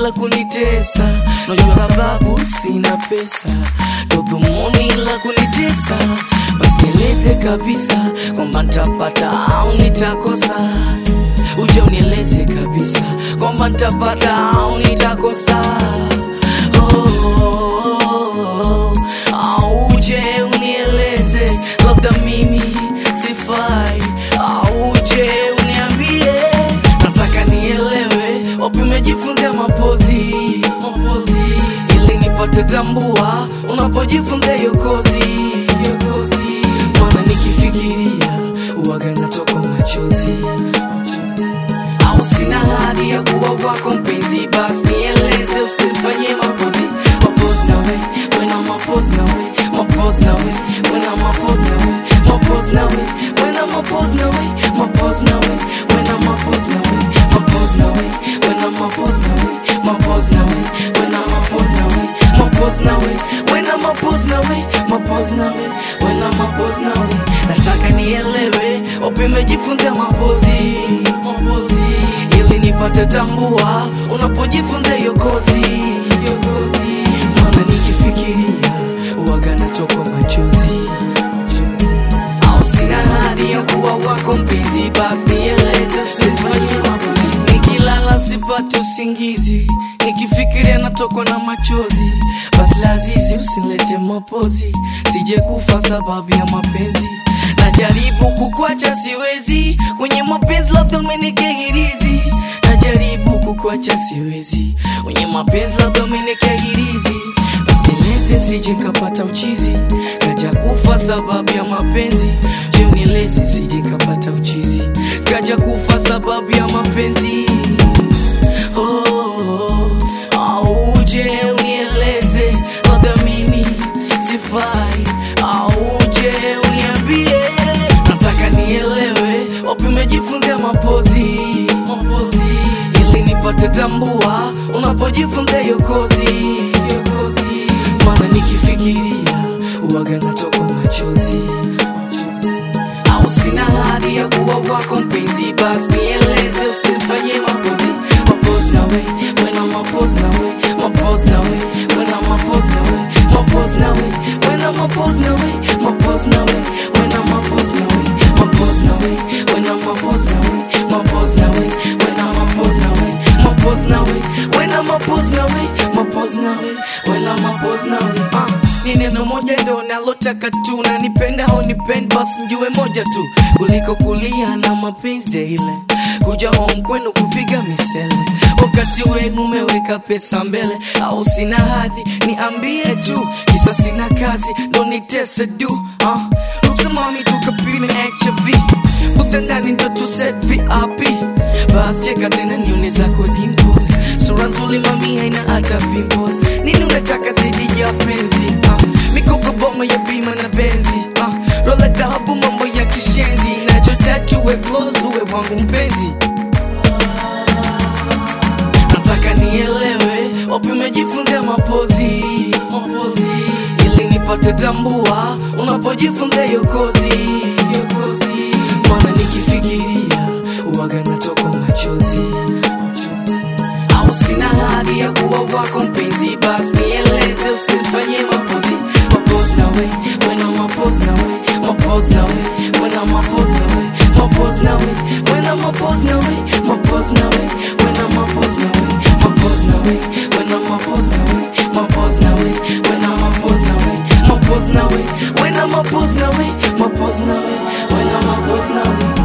la kunitesa najua sababu sina pesa ndo dhumuni la kunitesa basi nieleze kabisa kwamba ntapata au nitakosa uje unieleze kabisa kwamba ntapata au nitakosa oh, oh, oh, au uje unieleze labda mimi sifai au uje uniambie nataka nielewe wapi umejifunzia mapozi mapozi ili nipate tambua unapojifunza hiyo kozi hiyo kozi maana nikifikiria uwaga natoka machozi au sina hadi ya kuwa wako mpenzi basi nieleze usinifanyie mapozi mapozi nawe wena mapozi nawe mapozi nawe wena mapozi nawe mapozi nawe wena mapozi nawe mapozi nawe wena mapozi nawe mapozi nawe wena mapozi nawe mapozi nawe wena mapozi nawe mapozi nawe wena mapozi nawe mapozi nawe wena mapozi nawe nataka nielewe wapi umejifunzia mapozi mapozi ili nipate tambua unapojifunza hiyo kozi hiyo kozi maana nikifikiria uwaga natokwa machozi au sina hadi ya kuwa wako mpenzi basi nieleze usifanye mapozi nikilala sipati usingizi nikifikiria natokwa na machozi basi lazizi usilete mapozi sije kufa sababu ya mapenzi najaribu kukwacha siwezi kwenye mapenzi labda umenikehirizi najaribu kukwacha siwezi kwenye mapenzi labda umenikehirizi Usinieleze sije kapata uchizi kaja kufa sababu ya mapenzi je unieleze sije kapata uchizi kaja kufa sababu ya mapenzi oh, oh, oh. au uje unieleze labda mimi sifai au uje uniambie nataka nielewe wapi umejifunzia mapozi mapozi ili nipate tambua unapojifunza hiyo kozi hiyo kozi maana nikifikiria uwaga natoka machozi au sina hadi ya kuwa wako mpenzi basi nieleze usinifanyie mapozi mapozi nawe wena mapozi nawe mapozi nawe wena mapozi nawe mapozi nawe wena mapozi nawe mapozi nawe wena mapozi nawe mapozi nawe wena mapozi nawe mapozi nawe wena mapozi nawe mapozi nawe wena mapozi nawe mapozi nawe wena mapozi nawe ah ni neno moja ndo nalotaka tu na nipenda au nipende basi njue moja tu kuliko kulia na mapenzi daily kuja home kwenu kupiga misele wakati wenu umeweka pesa mbele au sina hadhi niambie tu kisa sina kazi ndo nitese du uh. uksamami tukapime HIV kuta ndani ndo tuset VIP bas cheka tena nione zako dimples sura nzuri mami haina hata pimples nini unataka zaidi ya penzi uh. mikopo boma ya bima na benzi uh. rola dhahabu mambo ya kishenzi nachotaka uwe close uwe wangu mpenzi nataka nielewe wapi umejifunzia mapozi mapozi ili nipate tambua unapojifunza hiyo kozi hiyo kozi maana nikifikiria uwaga natoka machozi au sina hadi ya kuwa wako mpenzi basi nieleze usinifanyie mapozi mapozi nawe wena mapozi nawe mapozi nawe wena mapozi nawe mapozi nawe wena mapozi nawe mapozi nawe wena mapozi nawe mapozi nawe wena mapozi nawe mapozi nawe wena mapozi nawe mapozi nawe wena mapozi nawe mapozi nawe wena mapozi nawe